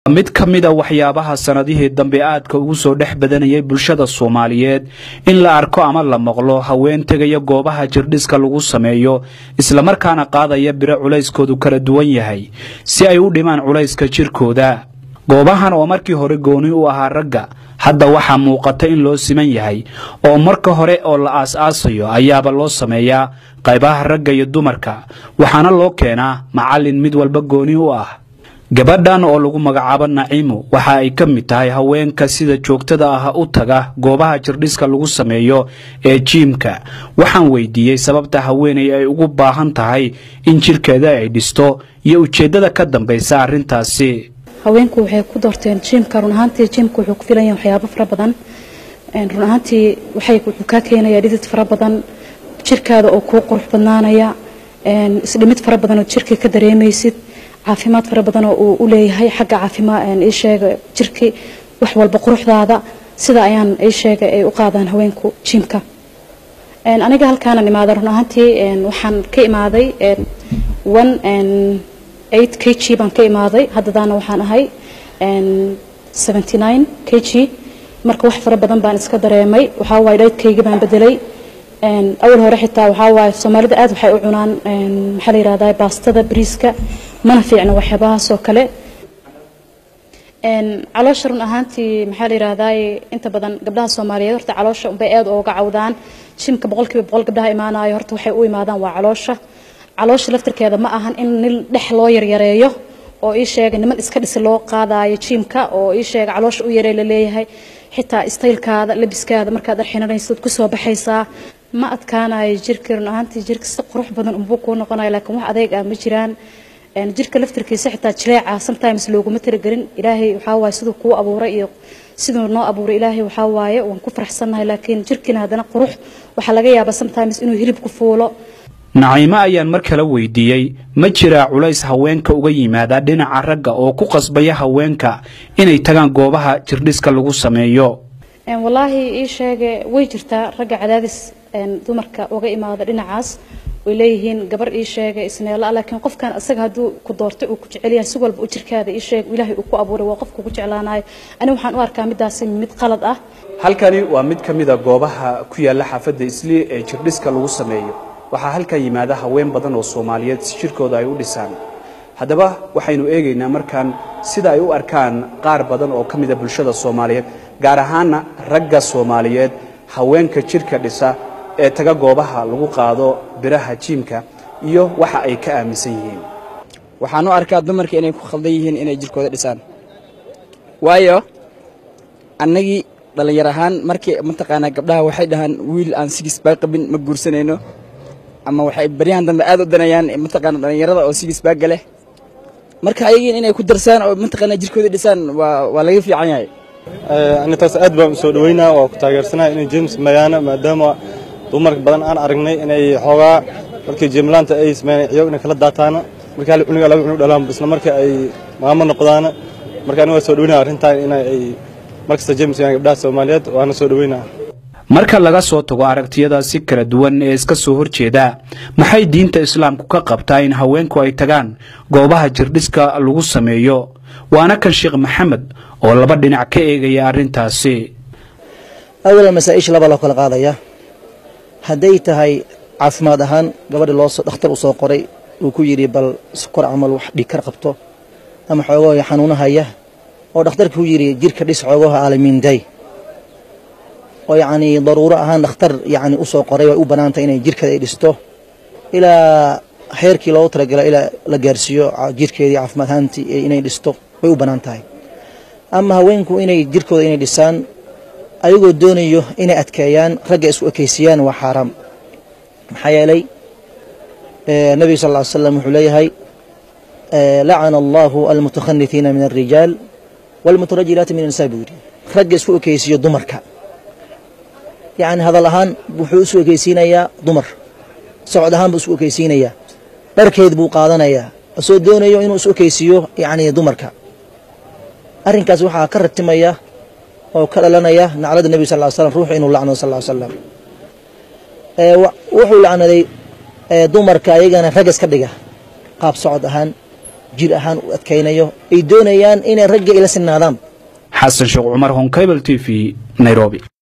mid ka mid a waxyaabaha sannadihii dambe aadka ugu soo dhex badanayay bulshada soomaaliyeed in la arko ama la maqlo haween tegaya goobaha jirdhiska lagu sameeyo islamarkaana qaadaya biro culayskoodu kala duwan yahay si ay u dhimaan culayska jirkooda goobahan oo markii hore gooni u ahaa ragga hadda waxaa muuqata in loo siman yahay oo marka hore oo la aas-aasayo ayaaba loo sameeyaa qaybaha ragga iyo dumarka waxaana loo keenaa macallin mid walba gooni u ah gabadhan oo lagu magacaabo naciimo waxa ay ka mid tahay haweenka sida joogtada ah u taga goobaha jirdhiska lagu sameeyo ee jiimka waxaan weydiiyey sababta haweenay ay ugu baahan tahay in jirkeeda ay dhisto iyo ujeeddada ka dambaysa arrintaasi haweenku waxay ku doorteen jiimka run ahaantii jiimka wuxuu ku filan yahay waxyaabo fara badan run ahaantii waxay wuxuu kaa keenayaa dhidid fara badan jirkaada oo kuu qurux badnaanaya isdhimid fara badan oo jirka ka dareemaysid caafimaad fara badan oo uu u leeyahay xagga caafimaad ii sheega jirkii wax walba quruxdaada sida ayaan ii sheegay ay u qaadaan haweenku jiimka aniga halkaanan imaaday run ahaantii waxaan ka imaaday one eight k g baan ka imaaday haddadaana waxaan ahay seventy nine k g marka wax fara badan baan iska dareemay waxaa waaye dhaydkayga baan bedelay awal hore xitaa waxaa waaye soomaalida aad waxay u cunaan maxaa la yihahdaa baastada bariiska mana fiicna waxyaabahaas oo kale caloosha run ahaantii maxaa la yihahdaa inta badan gabdhaha soomaaliyeed horta caloosha unbay aad ooga cawdaan jimka boqolkiiba boqol gabdhaha imaanayo horta waxay u imaadaan waa caloosha caloosha laftirkeeda ma ahan in nin dhex loo yaryareeyo oo ii sheega niman iska dhisi loo qaadayo jiimka oo ii sheega caloosha u yaree la leeyahay xitaa istaylkaada labiskaada markaad arxinanaysid kusoo baxaysaa ma adkaanayo jirka run ahaantii jirka si qurux badan unbuu kuu noqonayo laakiin wax adeeg ah ma jiraan jirka laftirkiisa xitaa jileeca sometimes looguma talagelin ilaahay waxaa waaye siduu kuu abuuray iyo siduu noo abuuray ilaahay waxaa waaye waan ku faraxsannahay laakiin jirkiina haddana qurux waxaa laga yaabaa sometimes inuu hilib ku fuulo naciimo ayaan mar kale weydiiyey ma jiraa culays haweenka uga yimaada dhinaca ragga oo ku qasbaya haweenka inay tagaan goobaha jirdhiska lagu sameeyo wallaahi ii sheege way jirtaa ragga cadaadis dumarka uga imaada dhinacaas way leeyihiin gabar ii sheega isneela laakiin qofkan isaga hadduu ku doortay uu ku jecel yahay si walba u jirkaada ii sheeg ilaahay uu ku abuuray waa qofka ku jeclaanayo ani waxaan u arkaa midaasi mid qalad ah halkani waa mid ka mid a goobaha ku yaalla xaafadda islii ee jirdhiska lagu sameeyo waxaa halkan yimaada haween badan oo soomaaliyeed si jirkooda ay u dhisaan haddaba waxaynu eegaynaa markaan sida ay u arkaan qaar badan oo ka mida bulshada soomaaliyeed gaar ahaana ragga soomaaliyeed haweenka jirka dhisa ee taga goobaha lagu qaado biraha jiimka iyo waxa ay ka aaminsan yihiin waxaan u arkaa dumarka inay ku khaldan yihiin inay jirkooda dhisaan waayo annagii dhallinyar ahaan markii mataqaanaa gabdhaha waxay dhahaan wiil aan sigis baa qabin ma guursanayno ama waxay baryahan dambe aad u danayaan mataqaana dhallinyarada oo sigis baaga leh marka ayagiin inay ku darsaan oo mataqaana jirkooda dhisaan waa waa laga fiican yahay anitaas aad baan usoo dhaweynaa oo ku taageersanahay inay james mayaana maadaama dumar badan aan aragnay inay xoogaa markii jimlaanta ay sameeyeen ciyo inay kala daataana markii hal cunuga laba cunug dhalaan isla markii ay maamo noqdaana marka aniga soo dhaweynaa arrintan inay ay markasta james mayaan gabdhaha soomaaliyeed waana soo dhaweynaa marka laga soo tago aragtiyadaasi kala duwan ee iska soo horjeeda maxay diinta islaamku ka qabtaa in haweenku ay tagaan goobaha jirdhiska lagu sameeyo waana kan sheekh maxamed oo laba dhinac ka eegaya arrintaasi awalan masaa-isha laba loo kala qaadaya hadday tahay caafimaad ahaan gabadha loo dhakhtar u soo qoray uu ku yidhi bal sokor camal wax dhigkar qabto ama xoogahooya xanuunahaya oo dhakhtarka ku yidhi jirka dhis xoogaha aalamiinday oo yacnii daruuro ahaan dhakhtar yacni u soo qoray way u bannaantay inay jirkeeda ay dhisto ilaa heerkii loogu talagala ilaa la gaarsiiyo jirkeedii caafimaad ahaantii inay dhisto way u bannaan tahay ama haweenku inay jirkooda inay dhisaan ayagoo doonayo inay adkeeyaan ragga isku ekaysiiyaan waa xaaraam maxaa yeelay nebiga sal ll ly slam wuxuu leeyahay lacana allahu almutakhanifiina min alrijaal waalmutarajilaati min annisaa buu yidhi ragga isku ekaysiiyo dumarka yacni hadal ahaan wuxuu isu ekaysiinayaa dumar socod ahaan buu isu ekaysiinayaa dharkeed buu qaadanayaa asoo doonayo inuu isu ekaysiiyo yacni dumarka arrinkaas waxaa ka ratimaya oo ka dhalanaya naclada nebiga sal ly slam ruuxu inuu lacnado sal ly slam wuxuu lacnaday dumarka ayagana rag iska dhiga qaab socod ahaan jir ahaan u adkaynayo ay doonayaan inay ragga ila sinaadaan xasan sheekh cumar honkebel t v nairobi